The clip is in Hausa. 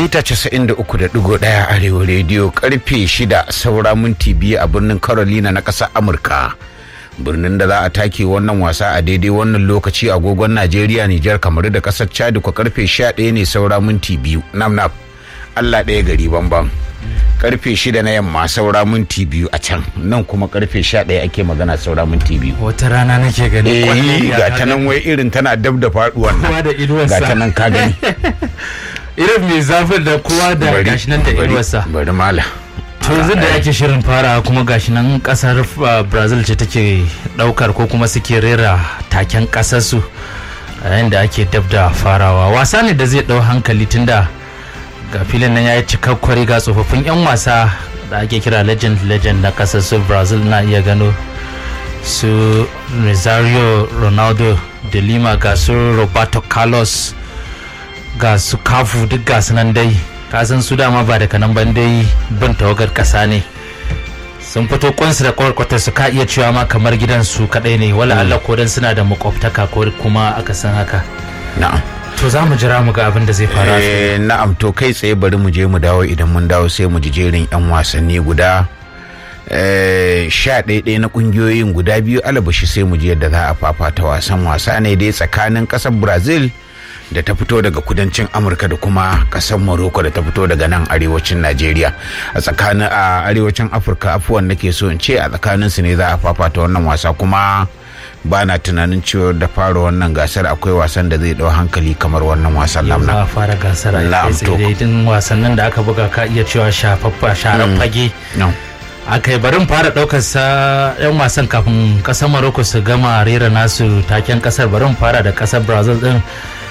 mita 93.1 arewa rediyo karfe 6 saura minti biyu a birnin carolina na ƙasar amurka birnin da za a take wannan wasa a daidai wannan lokaci agogon najeriya nijar kamar da ƙasar chad kwa karfe 11 ne saura minti biyu nam nam allah ɗaya gari bambam karfe 6 na yamma saura minti biyu a can nan kuma karfe 11 ake magana saura minti biyu wata rana nake gani eh ga ta nan wai irin tana dab da faduwan kowa da inuwarsa ga ta nan ka gani irin mai zafin da kowa da gashi nan da inuwarsa bari mala to yanzu da ake shirin fara kuma gashi nan kasar uh, brazil ce take daukar ko kuma suke rera taken kasarsu yayin da ake dab da farawa wasa ne da zai dau hankali tunda ga filin nan ya yi cikakkwari ga tsofaffin 'yan wasa da ake kira legend legend na kasar su brazil na iya gano su rosario ronaldo de lima ga su roberto carlos ga su kafu duk ga su nan dai kasan su dama ba daga nan ban dai bin tawagar kasa ne sun fito kwansu da kwarkwata su ka iya cewa ma kamar gidan su kadai ne wala Allah ko dan suna da makwabtaka ko kuma aka san haka na'am to za mu jira mu ga abin da zai fara Eh, na'am to kai tsaye bari mu je mu dawo idan mun dawo sai mu ji jerin 'yan wasanni guda eh, sha ɗaya na ƙungiyoyin guda biyu alabashi sai mu je yadda za a fafata wasan wasa ne dai tsakanin ƙasar brazil da ta fito daga kudancin amurka da kuma ƙasar morocco da ta fito daga nan arewacin najeriya a tsakanin a arewacin afirka afuwan nake so in ce a tsakanin su ne za a fafata wannan wasa kuma ba na tunanin cewa da fara wannan gasar akwai wasan da zai ɗau hankali kamar wannan wasan yau za lamna a fara gasar a Na'am, kai to. tsaye din wasannin da aka buga ka iya cewa shafaffa sharar fage no. aka yi barin fara daukar sa yan wasan kafin kasar Morocco su gama rera nasu taken kasar barin fara da kasar Brazil din